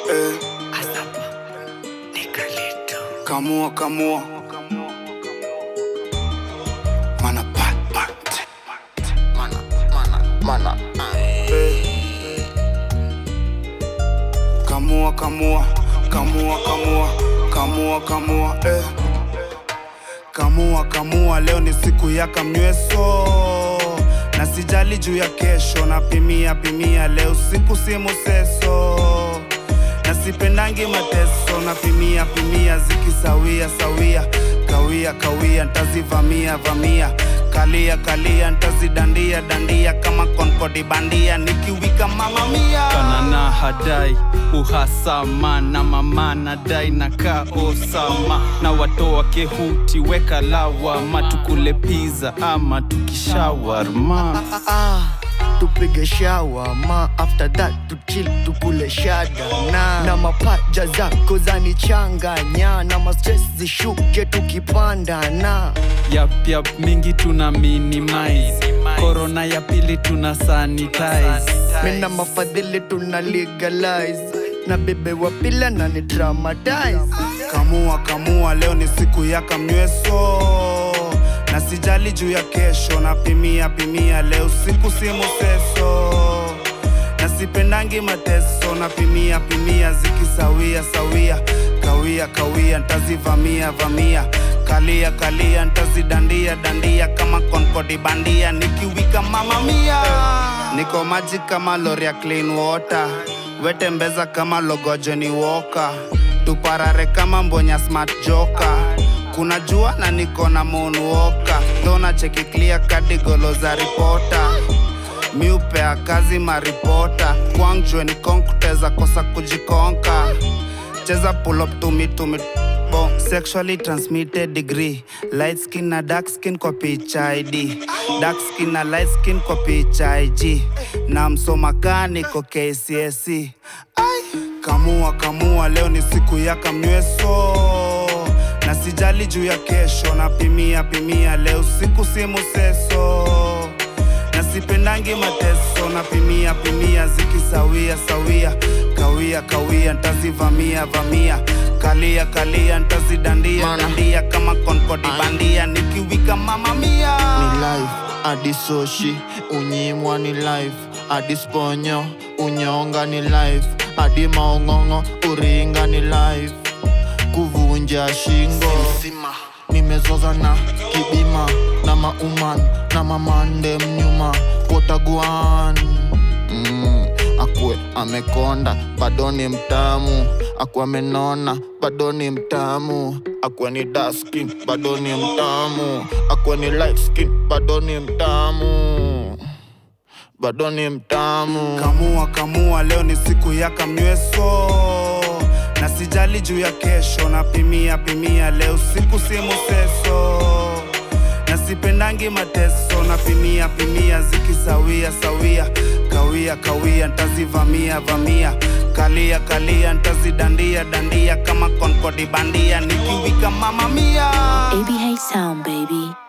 eh. Kamua, kamua. Mana pat, pat. Mana, mana, mana. Eh. Kamua, kamua, kamua, kamua, kamua, kamua, eh. Kamua, kamua, leo ni siku ya kamnyweso na sijali juu ya kesho, napimia pimia leo siku simu seso na sipendangi mateso, napimia pimia zikisawia sawia, kawia kawia, ntazivamia vamia, kalia kalia, ntazidandia dandia kama konkodi bandia, nikiwika mama mia kanana hadai uhasama na mama nadai na kaosama na watoa kehuti weka lawama tukule piza ama tukishawarma Ah, tupige shawa ma after that tuchill tukule shada na na mapaja zako zanichanganya na mastress zishuke tukipanda na yap yap mingi tuna minimize korona ya pili tuna sanitize mina mafadhili tuna legalize na bebe wa pila na ni dramatize Kamua kamua, leo ni siku ya kamnyweso na sijali juu ya kesho, napimia pimia leo siku simu seso na sipendangi mateso, napimia pimia zikisawia sawia, kawia kawia, ntazivamia vamia, kalia kalia, ntazidandia dandia kama konkodi bandia, nikiwika mama mia, niko maji kama lori ya clean water, wetembeza kama logojeni woka tuparare kama mbonya smart joka kuna jua na niko na moonwalker dona cheki clear kadigolo za ripota miupea kazi maripota kwangjwe ni konkuteza kosa kujikonka cheza pull up tumi tumi bo sexually transmitted degree light skin na dark skin kwa picha id dark skin na light skin kwa picha ig na msoma niko kcsc kamua kamua leo ni siku ya kamnyweso na sijali juu ya kesho napimia pimia leo siku simu seso na sipendangi mateso napimia pimia zikisawia sawia kawia kawia ntazivamia vamia kalia kalia ntazidandia Mana. dandia kama konkodi bandia nikiwika mama mia ni life hadi soshi unyimwa ni life hadi sponyo unyonga ni life hadi maong'ong'o uringa ni life kuvunja shingo nimezoza na kibima na mauman na mamande mnyuma wotaguan mm, akwe amekonda bado ni mtamu akwe amenona bado ni mtamu akwe ni dark skin bado ni mtamu akwe ni light skin bado ni mtamu bado ni mtamu kamua kamua leo ni siku ya kamnyweso na sijali juu ya kesho napimia pimia leo siku simu seso na sipendangi mateso napimia pimia zikisawia sawia kawia kawia ntazivamia vamia kalia kalia ntazidandia dandia kama konkodi bandia nikiwika mama mia ABH Sound, baby.